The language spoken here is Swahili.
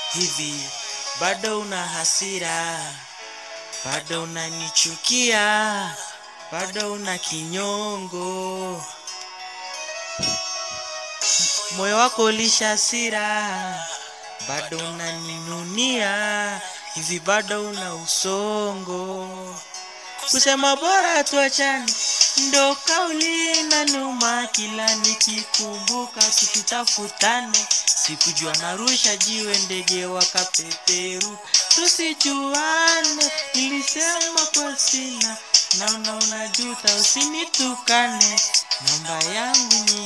hivi bado una hasira, bado unanichukia, bado una kinyongo, moyo wako ulisha hasira, bado unaninunia, hivi bado una usongo. Kusema bora tuachane ndo kauli na numa, kila nikikumbuka tukitafutane. Sikujua narusha jiwe, ndege wakapeperu, tusijuane. Nilisema kwa sina, naona unajuta, usinitukane. Namba yangu ni